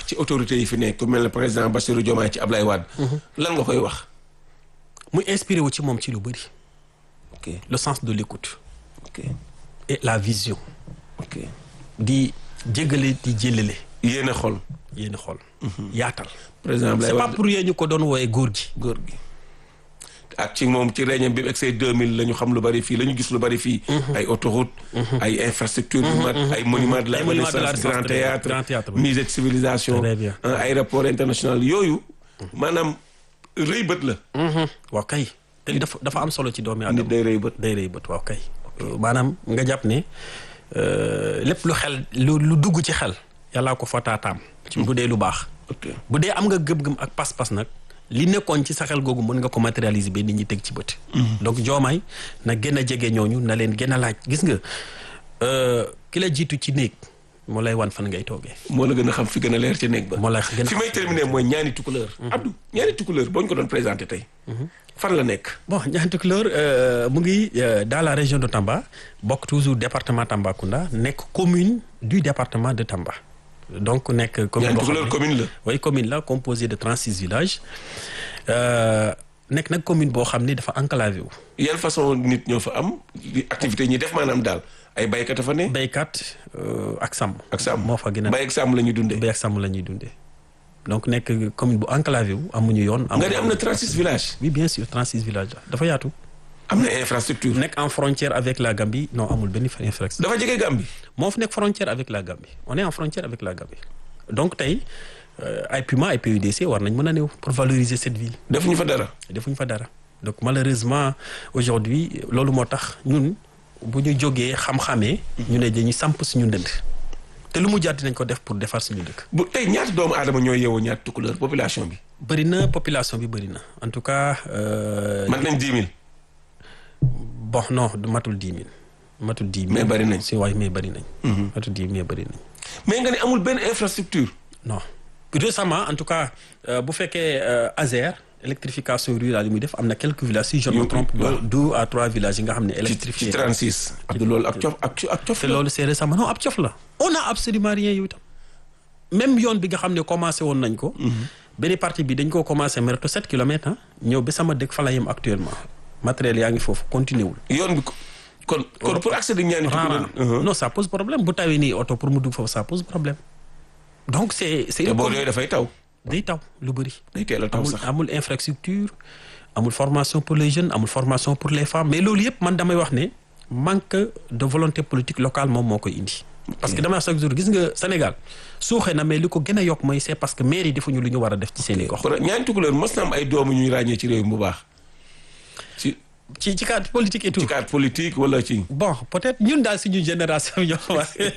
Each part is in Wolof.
ci autorités yi fi nekk ku mel ne président Bassirou Diomaye ci Ablaye Wade. lan nga koy wax. muy inspiré wu ci moom ci lu bëri. ok le sens de l'écoute ok et la vision. ok di jéggale di jëlale yéen a xol. yéen xool. yaatal. président Ablaye c'est pas Wade pour yéen ñu ko doon wooyee góor gi. góor gi. ak ci moom ci réunion bi mu egsee 2000 la ñu xam lu bari fii la ñu gis lu bari fii. ay autoroute ay infrastructure yu mat ay monuments de la Ay monuments de la Renaissance grand Renaissance, très bien. théâtre Grand théâtre, oui. musée de civilisation Très bien. un aéroport international yooyu maanaam rëy bët la waaw kay te li dafa dafa am solo ci doomi nit aadama day rëy bët day rëy bët waaw kay. maanaam nga jàpp ne euh, lépp lu xel lu lu dugg ci xel yàllaa ko fa taataam. ci bu dee lu baax. ok bu dee am nga gëm-gëm ak pas-pas nag li nekkoon ci sa xel googu mën nga ko matérialiser ba nit ñi teg ci bët. donc joomaay na gën a jege ñooñu na leen gën a laaj gis nga euh, ki la jiitu ci néeg moo lay wan fan ngay toogee. moo la gën a xam fi gën a leer ci néeg ba moo lay gën a fi may terminer mooy ñaani tukuleur Abdou ñaani tukuleur boo ñu ko doon présenté tey fan la nekk bon Niani Tukulóor euh, mu ngi euh, dans la région de Tamba bokk toujours département Tambacounda nekk commune du département de Tamba donc nekk commune ñaani boo xam tukuleur ne- commune la oui commune la composée de 36 villages euh, nekk nag commune boo xam ne dafa enclavé wu yan façon nit ñoo fa am di activité yi ñuy def maanaam daal ay baykat a fa ne béykat euh, ak sàmm ak sàmm moo fa gën a bay ak sàmm la ñuy dundee béy ak sàmm la ñuy dundee donc nekk commune bu enclavé wu amuñu yoon nga ne am na 36 villages oui bien sûr 36 villages la dafa yaatu am na infrastructure nekk en frontière avec la Gambie non amul benn infrastructure dafa jege Gambie moo fi nekk frontière avec la Gambie on est en frontière avec la Gambie donc tey euh, ay Puma ay PUDC war nañ mën a ñëw pour valoriser cette ville defuñu fa dara defuñ fa dara donc malheureusement aujourd'hui loolu moo tax ñun bu ñu jógee xam-xamee ñu ne dañuy samp suñu ndënd te lu mu jaar dinañ ko def pour defar suñu dëkk bu tey ñaata doomu aadama ñooy yeewoo ñaata tukuleur population bi bëri na population bi bëri na en tout cas euh, man nañ 10 000 bon non du matul dix mille matul dix mille Mais bëri nañ. si waay mais bëri nañ matul dix mille mais bëri nañ mais nga ne amul benn infrastructure non récemment en tout cas euh, bu fekkee euh, ASER électrification rurale yi muy def am na quelques villages si je ne me Yu- trompe waaw. deux à trois villages yi nga xam ne ci ci électrifié 36 Abdou loolu ak cof ak ak cof te la loolu c'est récemment non ab cof la on a absolument rien yow itam même yoon bi nga xam ne commencé woon nañ ko benn partie bi dañ koo commencé merto sept kilomètres ah ñëw ba sama dëkk fa la yem actuellement matériel yaa ngi foofu continué wul yoon bi ko- kon kon pour accéder ñaani tukuleur rarement non ça pose problème bu tawee nii oto pour mu dugg foofu ça pose problème donc c'est c'est te une boo commune- yooyu dafay taw day taw lu bëri day teel a taw amul sax amul infrastructure amul formation pour les jeunes amul formation pour les femmes mais loolu yëpp man damay wax ne manque de volonté politique locale moom moo koy indi parce que damay wax chaque jour gis nga Sénégal suuxee na mais li ko gën a yokk mooy c'est parce que maire yi defuñu lu ñu war a def ci seen i gox kon ñaani tukuleur mos na am ay doomu ñuy ràññee ci réew mi bu baax ci ci ci cadre politique et tout ci cadre politique wala ci bon peut-être ñun daal suñu génération ñoo commencé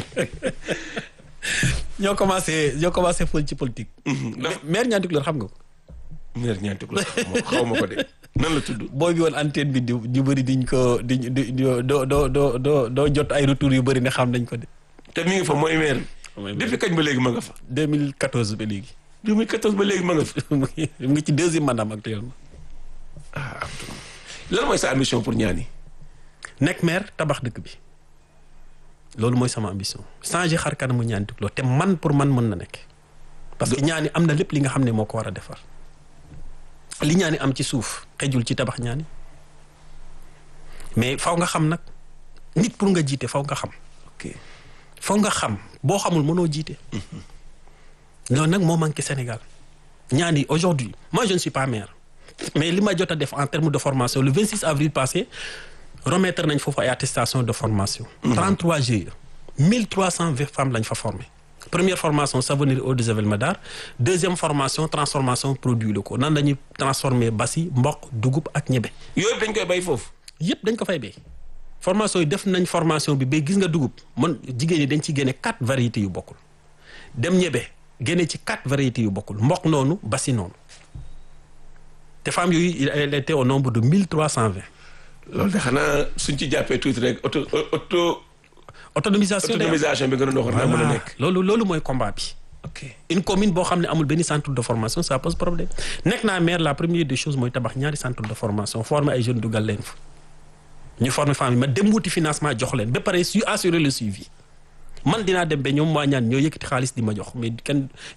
ñoo commencé ñoo commencé fël ci politique ndax maire Niani Tukulóor xam nga ko maire ñaani tukuleur xaw ma ko de nan la tudd boo bi woon antenne bi di ñu bëri diñ ko di di doo doo doo doo doo jot ay retours yu bëri ne xam nañ ko de te mi ngi fa mooy maire Mooy bi depuis kañ ba léegi ma nga fa 2014 ba léegi 2014 ba léegi ma nga fa mu ngi mu ngi ci deuxième mandat actuellement ah Abdou lan mooy sa ambition pour ñaani nekk maire tabax dëkk bi loolu mooy sama ambition changer xar kanamu Niani Tukulóor te man pour man mën na nekk parce que ñaani am na lépp li nga xam ne moo ko war a defar li ñaani am ci suuf xejul ci tabax ñaani mais faw nga xam nag nit pour nga jiite faw nga xam ok faw nga xam boo xamul mënoo jiite loolu nag moo manqué Sénégal ñaani aujourd'hui moi je ne suis pas maire mais li ma jot a def en termes de formation le 26 avril passé remettre nañ foofu ay attestation de formation 33 GIE 1320 femmes lañ fa formé première formation savonnerie eau de javel madar deuxième formation transformation produits locaux nan lañuy transformer basi mboq dugub ak ñebe yooyu dañ koy bay foofu yëpp dañ ko fay bay formation yi def nañ formation bi ba gis nga dugub man jigéen ñi dañ ci génne quatre variétés yu bokkul dem ñebe génne ci quatre variétés yu bokkul mboq noonu basi noonu te femmes yooyu elles étaient au nombre de mille trois cent vingt loolu de xanaa suñ ci jàppee tuuti rek auto auto autonomisation day am. autonomisation bi nga doon wax naa mën a Voilà. nekk loolu loolu mooy combat bi ok une commune boo xam ne amul benn centre de formation ça pose problème nekk naa maire la première des choses mooy tabax ñaari centre de formation former ay jeunes dugal leen fa ñu former femmes yi ma dem wuti financement jox leen ba pare su assurer le suivi man dinaa dem ba ñoom waa ñaan ñoo yëkkati xaalis di ma jox mais kenn